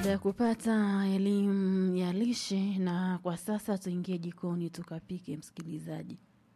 Baada ya kupata elimu ya lishe, na kwa sasa tuingie jikoni tukapike, msikilizaji.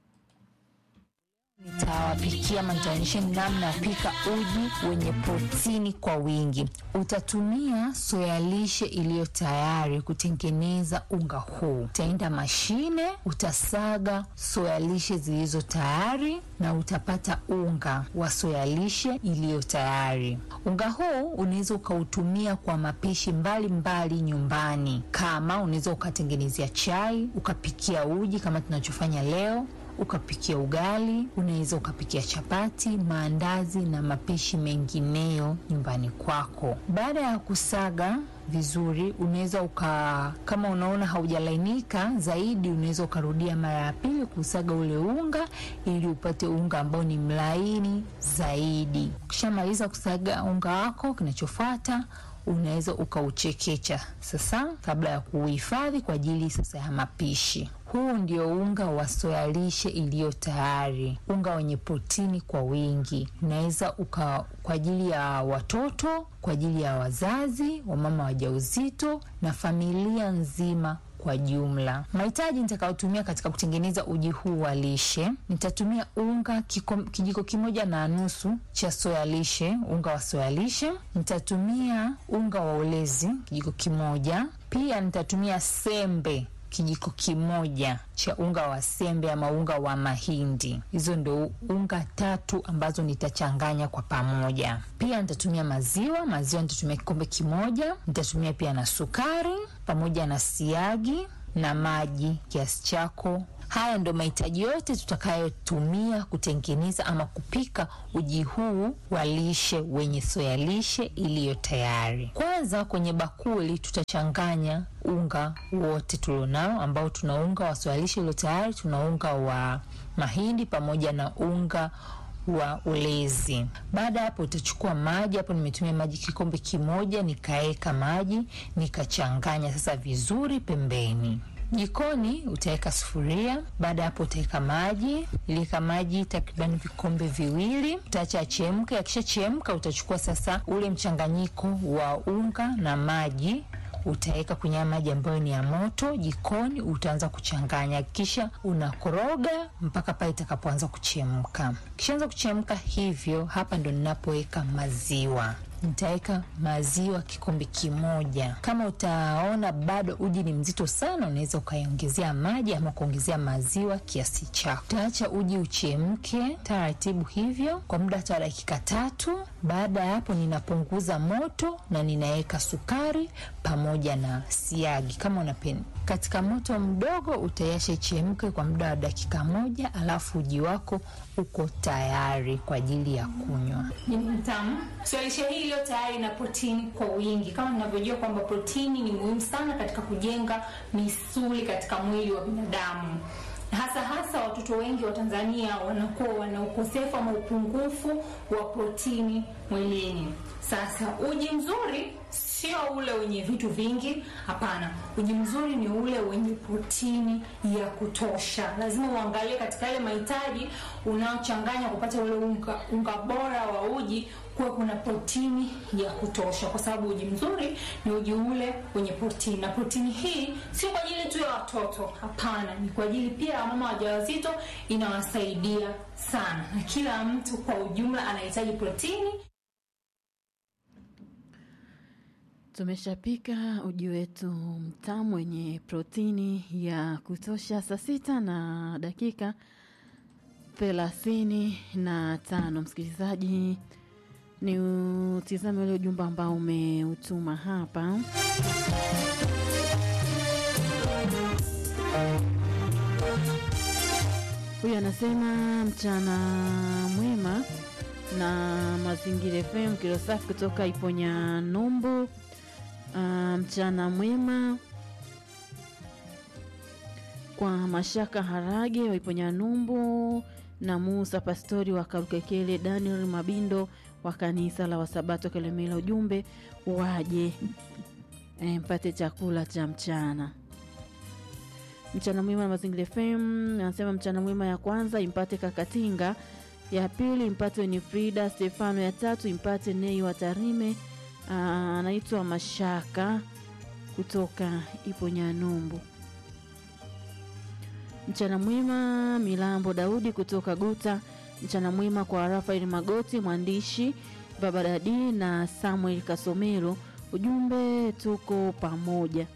Nitawapikia ama nitaonyesheni namna ya pika uji wenye protini kwa wingi. Utatumia soya lishe iliyo tayari kutengeneza unga huu. Utaenda mashine, utasaga soya lishe zilizo tayari na utapata unga wa soya lishe iliyo tayari. Unga huu unaweza ukautumia kwa mapishi mbalimbali mbali nyumbani, kama unaweza ukatengenezea chai, ukapikia uji kama tunachofanya leo ukapikia ugali, unaweza ukapikia chapati, maandazi na mapishi mengineyo nyumbani kwako. Baada ya kusaga vizuri, unaweza uka, kama unaona haujalainika zaidi, unaweza ukarudia mara ya pili kusaga ule unga ili upate unga ambao ni mlaini zaidi. Ukishamaliza kusaga unga wako, kinachofuata unaweza ukauchekecha sasa, kabla ya kuuhifadhi kwa ajili sasa ya mapishi. Huu ndio unga wa soya lishe iliyo tayari, unga wenye protini kwa wingi. Unaweza uka kwa ajili ya watoto, kwa ajili ya wazazi, wamama wajawazito na familia nzima kwa jumla. Mahitaji nitakayotumia katika kutengeneza uji huu wa lishe, nitatumia unga kiko, kijiko kimoja na nusu cha soya lishe, unga wa soya lishe. Nitatumia unga wa ulezi kijiko kimoja. Pia nitatumia sembe kijiko kimoja cha unga wa sembe ama unga wa mahindi. Hizo ndo unga tatu ambazo nitachanganya kwa pamoja. Pia nitatumia maziwa, maziwa nitatumia kikombe kimoja. Nitatumia pia na sukari pamoja na siagi na maji kiasi chako. Haya ndo mahitaji yote tutakayotumia kutengeneza ama kupika uji huu wa lishe wenye soya lishe iliyo tayari. Kwanza kwenye bakuli tutachanganya unga wote tulionao, ambao tuna unga wa soya lishe iliyo tayari, tuna unga wa mahindi pamoja na unga wa ulezi. Baada ya hapo, utachukua maji. Hapo nimetumia maji kikombe kimoja, nikaeka maji nikachanganya sasa vizuri pembeni. Jikoni utaweka sufuria. Baada ya hapo utaweka maji, iliweka maji takriban vikombe viwili, utaacha achemke. Akishachemka utachukua sasa ule mchanganyiko wa unga na maji utaweka kwenye maji ambayo ni ya moto jikoni, utaanza kuchanganya, kisha unakoroga mpaka pale itakapoanza kuchemka. Kishaanza kuchemka hivyo, hapa ndo ninapoweka maziwa nitaweka maziwa kikombe kimoja. Kama utaona bado uji ni mzito sana, unaweza ukaiongezea maji ama kuongezea maziwa kiasi chako. Utaacha uji uchemke taratibu hivyo kwa muda hata dakika tatu. Baada ya hapo, ninapunguza moto na ninaweka sukari pamoja na siagi kama unapenda. Katika moto mdogo utaiacha ichemke kwa muda wa dakika moja, alafu uji wako uko tayari kwa ajili ya kunywa. Ni mtamu. So lishe hii iliyo tayari na protini kwa wingi, kama ninavyojua kwamba protini ni muhimu sana katika kujenga misuli katika mwili wa binadamu hasa hasa watoto wengi wa Tanzania wanakuwa wana ukosefu ama upungufu wa protini mwilini. Sasa uji mzuri sio ule wenye vitu vingi, hapana. Uji mzuri ni ule wenye protini ya kutosha. Lazima uangalie katika yale mahitaji unaochanganya kupata ule unga, unga bora wa uji kuwa kuna protini ya kutosha, kwa sababu uji mzuri ni uji ule wenye protini, na protini hii sio kwa ajili tu ya watoto, hapana, ni kwa ajili pia ya mama wajawazito, inawasaidia sana, na kila mtu kwa ujumla anahitaji protini. Tumeshapika uji wetu mtamu wenye protini ya kutosha. Saa sita na dakika thelathini na tano msikilizaji, ni utizame ule ujumbe ambao umeutuma hapa. Huyu anasema mchana mwema na Mazingira FM kilo safi kutoka Iponya Numbu. Uh, mchana mwema kwa Mashaka Harage wa Iponya Numbu na Musa Pastori wa Karukekele, Daniel Mabindo wa kanisa la Wasabato Kelemela. Ujumbe waje e, mpate chakula cha mchana. Mchana mwema na Mazingira FM anasema mchana mwema ya kwanza impate Kakatinga, ya pili impate Winifrida Stefano, ya tatu impate Nei wa Tarime Ah, anaitwa Mashaka kutoka Iponyanumbu. Mchana mwema Milambo Daudi kutoka Guta. Mchana mwema kwa Rafael Magoti mwandishi, Baba Dadi na Samuel Kasomero. Ujumbe tuko pamoja.